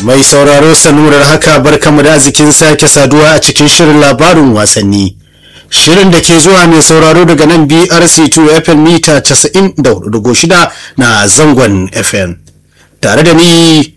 Mai sauraro sanurar haka barkamu da zikin sake saduwa a cikin shirin labarin wasanni. Shirin da ke zuwa mai sauraro daga nan BRC2 FM mita 94.6 na zangon FM. Tare da ni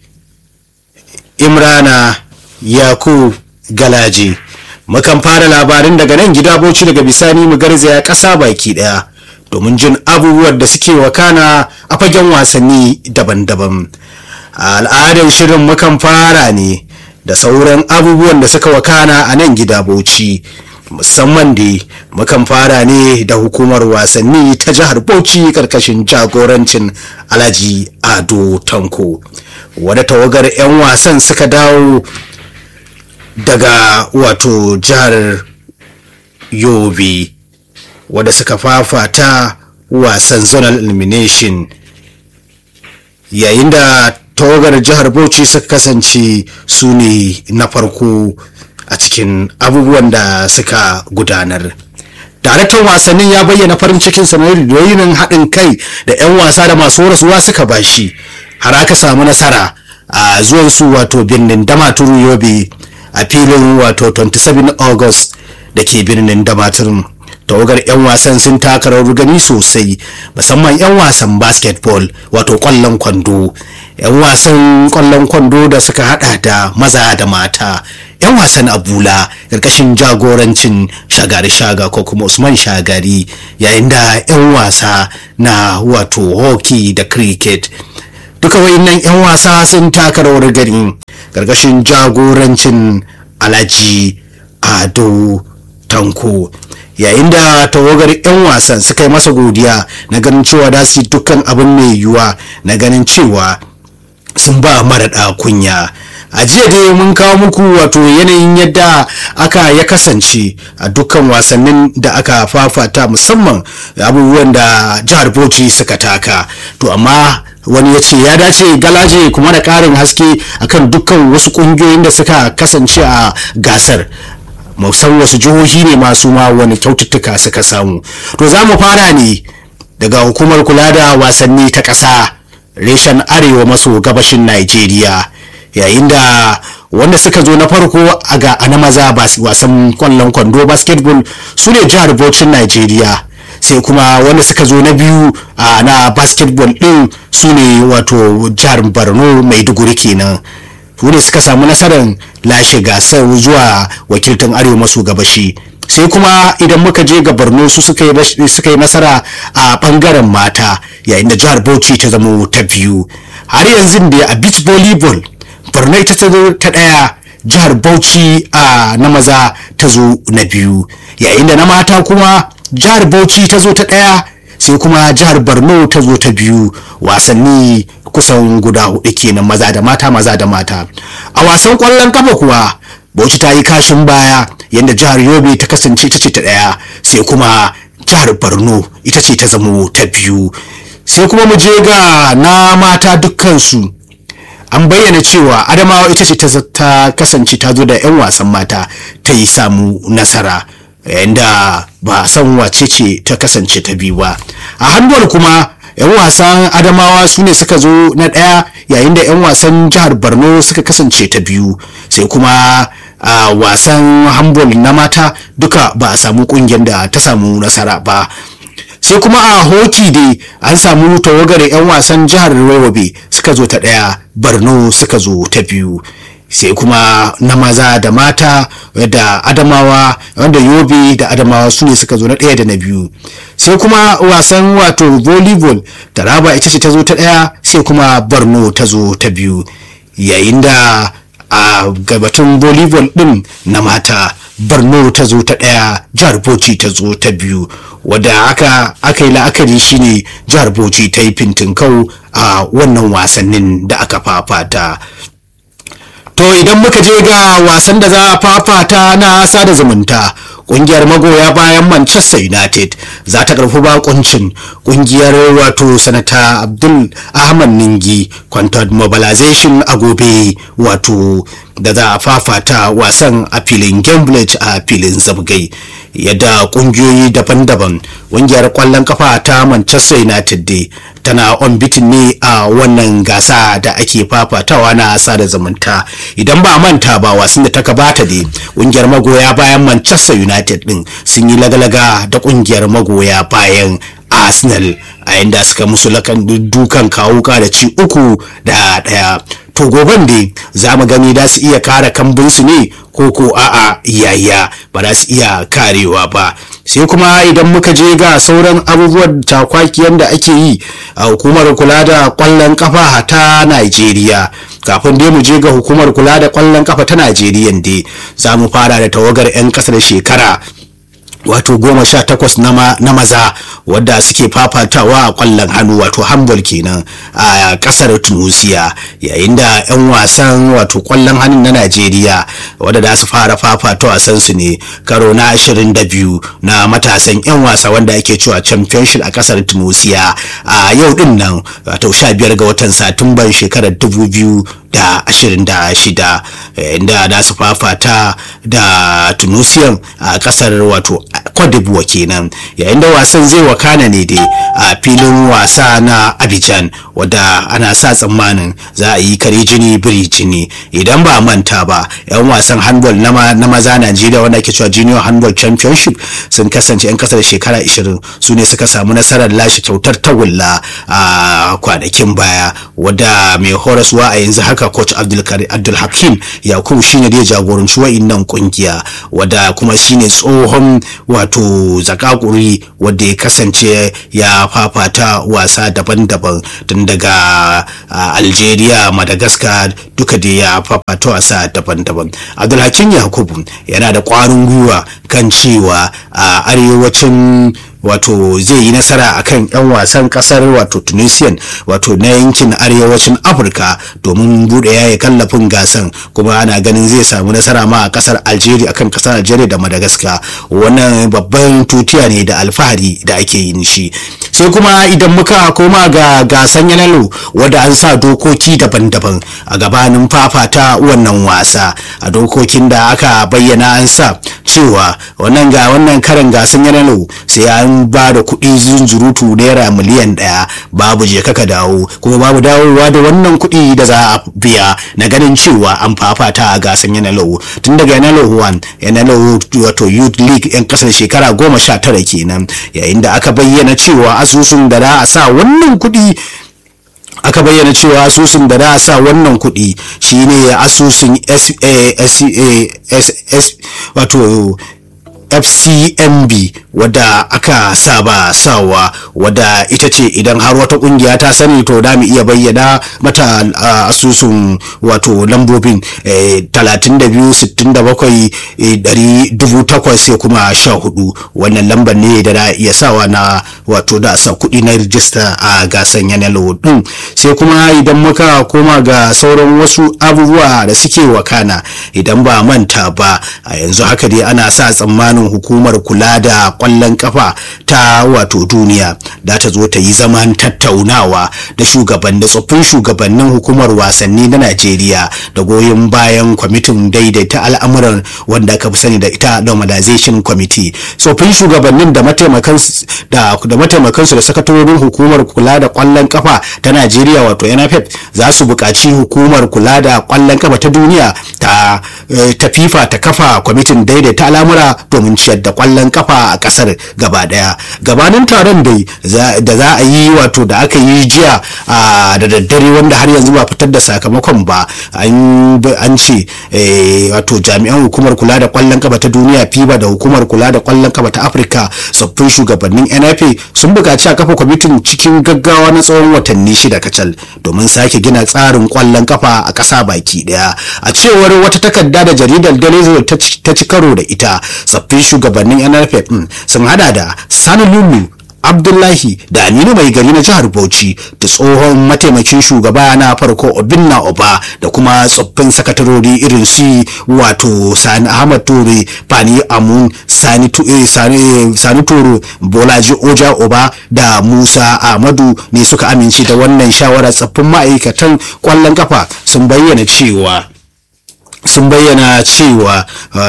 Imrana Yakub Galaje. Mukan fara labarin daga nan gida boci daga bisani mu garzaya ƙasa baki ɗaya domin jin abubuwan da suke wakana a fagen wasanni daban-daban. a al'adar shirin mukan fara ne da sauran abubuwan da suka wakana a nan gida bauchi musamman da mukan fara ne da hukumar wasanni ta jihar bauchi karkashin jagorancin alhaji ado tanko wadda tawagar 'yan wasan suka dawo daga wato jihar yobe wadda suka fafata wasan zonal elimination yayin da tawagar jihar bauchi suka kasance su ne na farko a cikin abubuwan da suka gudanar daraktan wasannin ya bayyana farin cikin sanarwar haɗin kai da 'yan wasa da masu rasuwa suka bashi har aka samu nasara a zuwan su wato birnin damaturu yobe a filin wato 27 august da ke birnin damaturu tawagar 'yan wasan sun taka rawar gani sosai musamman 'yan wasan basketball wato kwallon kwando 'yan wasan kwallon kwando da suka hada da maza da mata 'yan wasan abula ƙarƙashin jagorancin shagari shaga ko kuma usman shagari yayin da 'yan wasa na wato hockey da cricket duka wayannan 'yan wasa sun taka rawar gani ƙarƙashin jagorancin alhaji ado tanko yayin da tawagar 'yan wasan suka yi masa godiya na ganin cewa da su dukkan abin mai yiwuwa na ganin cewa sun ba maraɗa kunya a jiya dai mun kawo muku wato yanayin yadda aka ya kasance a dukkan wasannin da aka fafata musamman abubuwan da jihar bauchi suka taka to amma wani ya ce ya dace galaje kuma da ƙarin haske akan dukkan wasu ƙungiyoyin da suka kasance a gasar musan wasu jihohi ne masu ma wani kyaututtuka suka samu to za mu fara ne daga hukumar kula da wasanni ta ƙasa reshen arewa maso gabashin Najeriya yayin da wanda suka zo na farko a ga na maza wasan kwallon kwando basketball su ne jihar Bauchin Najeriya sai kuma wanda suka zo na biyu a na basketball din su ne wato jihar Borno Maiduguri kenan su ne suka samu nasarar lashe gasar zuwa wakiltan arewa maso gabashi sai kuma idan muka je ga borno su suka yi nasara a bangaren mata yayin da jihar bauchi ta zama ta biyu har yanzu da a beach volleyball borno ita ta zo ta daya jihar bauchi a na maza ta zo na biyu yayin da na mata kuma jihar bauchi ta zo ta daya sai kuma jihar borno ta zo ta biyu wasanni kusan guda hudu kenan maza da mata maza da mata a wasan kwallon kafa kuwa bauchi ta yi kashin baya yadda jihar yobe ta kasance ita ce ta daya sai kuma jihar borno ita ce ta zamo ta biyu sai kuma mu je ga na mata dukkansu an bayyana cewa adamawa ita ce ta kasance ta zo da 'yan wasan mata ta yi samu nasara yayin da ba san wace ce ta kasance ta biyu ba a handball kuma 'yan wasan adamawa su ne suka zo na ɗaya yayin da 'yan wasan jihar borno suka kasance ta biyu sai kuma a wasan handball na mata duka ba a samu kungiyar da ta samu nasara ba sai kuma a hoki dai an samu tawagar 'yan wasan jihar rawabe suka zo ta ɗaya borno suka zo ta biyu sai kuma na maza da mata da adamawa wanda yobe da adamawa su ne suka zo na ɗaya da na biyu sai kuma wasan wato volleyball taraba ita ce ta zo ta ɗaya sai kuma borno ta zo ta biyu yayin da a gabatun volleyball ɗin na mata borno ta zo ta ɗaya jihar bauchi ta zo ta biyu wadda aka aka yi la'akari shine jihar bauchi ta yi fintinkau a wannan wasannin da aka fafata to idan muka je ga wasan da za a fafata na sada zumunta kungiyar magoya bayan manchester united za ta karfi bakuncin kungiyar wato sanata abdul ahmad ningi content mobilization a gobe wato da za a fafata wasan a filin gamblet a filin zabgai yadda kungiyoyi daban-daban kungiyar kwallon kafa ta manchester united dai tana on bitin ne a wannan gasa da ake fafatawa na sada zumunta idan ba manta ba wasan da ta gabata dai kungiyar magoya bayan manchester united din sun yi lagalaga da kungiyar magoya bayan arsenal a yadda suka musu lakan dukan kawuka da ci uku da daya to goben dai za mu gani da su iya kare kambinsu ne ko ko a'a yaya ba za su iya karewa ba sai kuma idan muka je ga sauran abubuwan takwakiyan da ake yi a hukumar kula da kwallon kafa ta Najeriya kafin dai mu je ga hukumar kula da kwallon kafa ta Najeriya dai za mu fara da tawagar 'yan kasar shekara wato goma sha takwas na maza wadda suke fafatawa a kwallon hannu wato handball kenan a kasar tunisia yayin da 'yan wasan wato kwallon hannu na najeriya wadda za su fara fafata wasan su ne karo na 22 na matasan 'yan wasa wanda ake cewa championship a kasar tunisia a yau din nan wato 15 ga watan satumban shekarar 2000 da ashirin da shida inda da su fafata da tunisian a kasar wato kwadibuwa kenan yayin da wasan zai wakana ne dai a filin wasa na abidjan wadda ana sa tsammanin za a yi kare jini biri jini idan ba manta ba yan wasan handball na maza najeriya wanda ake cewa junior handball championship sun kasance yan kasar shekara 20 su ne suka samu nasarar lashe kyautar tagulla a kwanakin baya wadda mai horaswa a yanzu haka coach abdul hakim yakubu shine da ya jagoranci wa'innan kungiya wadda kuma shine tsohon wato zakakuri wadda ya kasance ya fafata wasa daban-daban tun daga algeria madagascar duka da ya fafata wasa daban-daban abdul hakim yakubu yana da kwarin gwiwa kan cewa a arewacin wato zai yi nasara akan 'yan wasan kasar wato tunisian wato na yankin arewacin afirka domin bude yaya kallafin gasan kuma ana ganin zai samu nasara ma a kasar algeria akan kasar algeria da madagascar wannan babban tutiya ne da alfahari da ake yin shi sai kuma idan muka koma ga gasan yanalo wadda an sa dokoki daban-daban a gabanin fafata wannan wasa a dokokin da aka bayyana an sa cewa wannan ga wannan karan gasan yanalo sai an ba da kuɗi zunzurutu naira miliyan ɗaya babu je kaka dawo kuma babu dawowa da wannan kuɗi da za a biya na ganin cewa an fafata a gasan yanalo tun daga yanalo 1 yanalo wato youth league yan kasar shekara goma sha tara kenan yayin da aka bayyana cewa asusun da za a sa wannan kuɗi aka bayyana cewa asusun da za a sa wannan kuɗi shine asusun wato fcmb wadda aka saba sawa wadda ita ce idan har wata kungiya ta sani to da mu iya bayyana mata asusun wato lambobin 32,67,800 sai kuma 14 wannan lambar ne da da iya sawa na wato da sa kuɗi na rijista a gasan yanar din sai kuma idan muka koma ga sauran wasu abubuwa da suke wakana idan ba manta ba a yanzu haka dai ana sa tsammanin hukumar kula da kwallon kafa ta wato duniya da ta zo ta yi zaman tattaunawa da shugaban da tsoffin shugabannin hukumar wasanni na najeriya da goyon bayan kwamitin daidaita al'amuran wanda aka fi sani da ita normalization committee tsoffin shugabannin da mataimakansu da mataimakansu da sakatarorin hukumar kula da kwallon kafa ta najeriya wato nff za su buƙaci hukumar kula da kwallon kafa ta duniya ta ta fifa ta kafa kwamitin daidaita al'amura domin ciyar da kwallon kafa a kasar gaba daya gabanin taron dai da za a yi wato da aka yi jiya da daddare wanda har yanzu ba fitar da sakamakon ba an ce wato jami'an hukumar kula da kwallon kafa ta duniya fiba da hukumar kula da kwallon kafa ta afirka tsoffin shugabannin nfa sun buƙaci a kafa kwamitin cikin gaggawa na tsawon watanni shida kacal domin sake gina tsarin kwallon kafa a ƙasa baki daya a cewar wata takarda da jaridar daily ta ci karo da ita tsoffin shugabannin nff sun hada da sani lulu abdullahi da aminu mai gari na jihar bauchi da tsohon mataimakin shugaba na farko obinna oba da kuma tsoffin sakatarori irin su wato sani ahmad ture fani amun sani sani toro bolaji oja oba da musa ahmadu ne suka amince da wannan shawarar tsoffin ma'aikatan kwallon kafa sun bayyana cewa sun bayyana cewa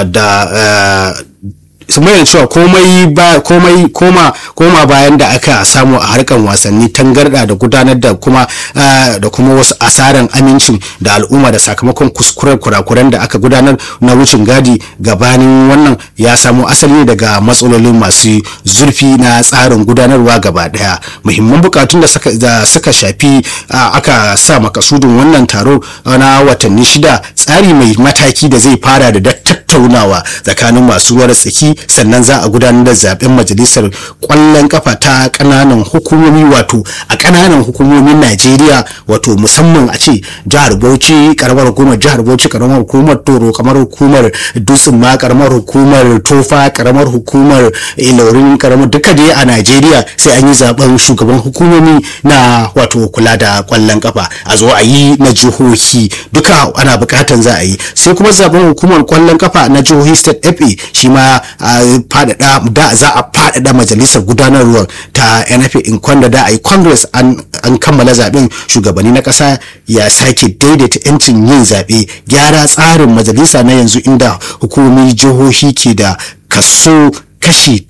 da sun bayyana cewa komai ba komai koma koma bayan da aka samu a harkan wasanni tangarda da gudanar da kuma da kuma wasu asaran amincin da al'umma da sakamakon kuskuren kurakuren da aka gudanar na wucin gadi gabanin wannan ya samo asali ne daga matsalolin masu zurfi na tsarin gudanarwa gaba daya muhimman bukatun da suka shafi aka sa makasudin wannan taro na watanni shida tsari mai mataki da zai fara da tattaunawa tsakanin masu ruwa da tsaki sannan za a gudanar da zaben majalisar kwallon kafa ta kananan hukumomi wato a kananan hukumomin Najeriya wato musamman a ce jihar Bauchi karamar hukumar jihar Bauchi karamar hukumar Toro kamar hukumar Dutsen ma karamar hukumar Tofa karamar hukumar Ilorin karamar duka dai a Najeriya sai an yi zaben shugaban hukumomi na wato kula da kwallon kafa a zo a yi na jihohi duka ana bukatan za a yi sai kuma zaben hukumar kwallon kafa na jihohi state FA shi ma faɗaɗa da za a faɗaɗa majalisar gudanarwar ta NFA in kwanda da a yi congress an kammala zaben shugabanni na ƙasa ya sake daidaita 'yancin yin zaɓe gyara tsarin majalisa na yanzu inda hukumomin jihohi ke da kaso kashi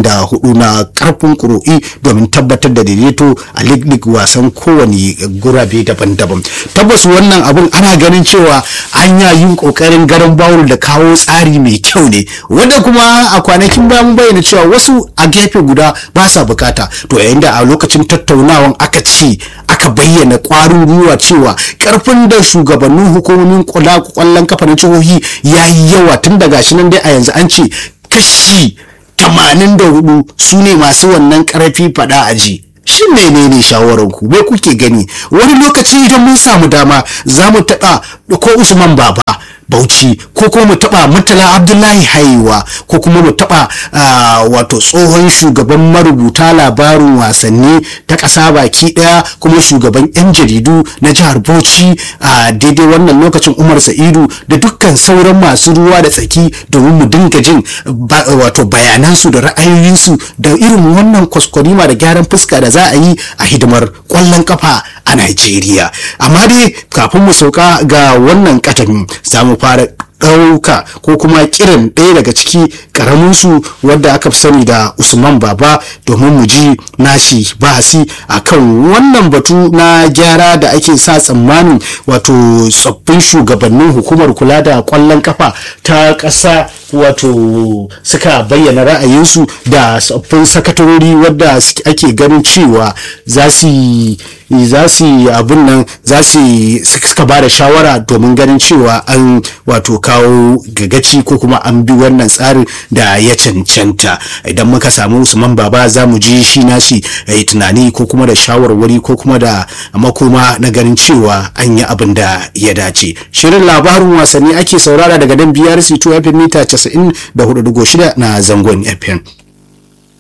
84 na karfin kuro'i domin tabbatar da daidaito a lig wasan kowane gurabe daban-daban tabbas wannan abun ana ganin cewa an yin kokarin garin bawul da kawo tsari mai kyau ne wanda kuma a kwanakin baya mun bayyana cewa wasu a gefe guda ba sa bukata to yayin da a lokacin tattaunawan aka ci aka bayyana kwarin gwiwa cewa karfin da shugabannin hukumomin kwallon kafa na jihohi ya yi yawa tun daga shi nan dai a yanzu an ce kashi tamanin da hudu su ne masu wannan karfi fada aji shin menene shawarar ku me kuke gani wani lokaci idan mun samu dama za mu taɓa ko usman baba bauchi ko kuma mu taba murtala abdullahi haiwa ko kuma mu taba wato tsohon shugaban marubuta labarin wasanni ta ƙasa baki ɗaya kuma shugaban 'yan jaridu na jihar bauchi a daidai wannan lokacin umar sa'idu da dukkan sauran masu ruwa da tsaki domin mu dinga jin wato bayanansu da ra'ayoyinsu da irin wannan kwaskwarima da gyaran fuska da za a yi a hidimar kwallon kafa a Najeriya. Amma dai kafin mu sauka ga wannan katamin za mu fara ɗauka ko kuma kiran ɗaya daga ciki ƙaraminsu wadda aka fi sani da usman baba domin mu ji nashi bahasi a kan wannan batu na gyara da ake sa tsammanin wato tsoffin shugabannin hukumar kula da ƙwallon kafa ta ƙasa wato suka bayyana ra'ayinsu da tsoffin sakatarori wadda ake ganin cewa za su za su abin nan za su suka ba da shawara domin ganin cewa an wato kawo gagaci ko kuma an bi wannan tsarin da ya cancanta idan muka samu usman baba za mu ji shi nashi yi tunani ko kuma da shawarwari ko kuma da makoma na ganin cewa an yi abin da ya dace shirin labarin wasanni ake saurara daga dan brc 2 fm mita 94.6 na zangon fm